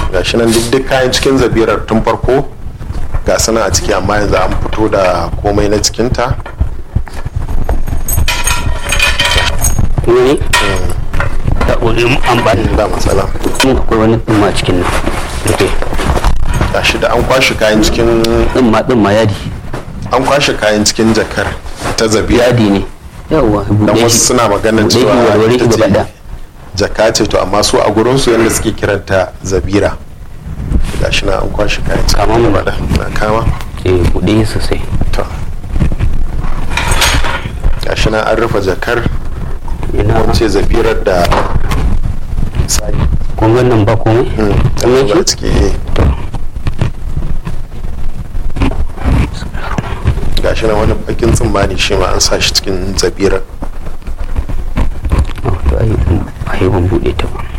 gashi nan duk duk kayan cikin zabirar tun farko ga sana a ciki amma yanzu an fito da komai na cikinta ne da ƙoƙarin an ba ni ba matsala mun akwai wani ɗumma cikin nan rufe gashi da an kwashe kayan cikin ɗumma ɗumma yadi an kwashe kayan cikin jakar ta zabira yadi ne yawwa dan buɗe wasu shi suna magana buɗe shi cewa warware ita shi ce gaba ɗaya jaka ce to amma su a gurin su yadda suke kiranta zabira gashi na an kwashe kayan cikin Kama mu. gaba ɗaya. na kama eh buɗe shi sosai to gashi na an rufe jakar ina wance zabirar da sai kun ga nan ba komai ta Komai zuba shi? ciki eh. gashi na wani bakin tsammani shi ma an sa shi cikin zabirar Oh, to ai ai ban buɗe ta ba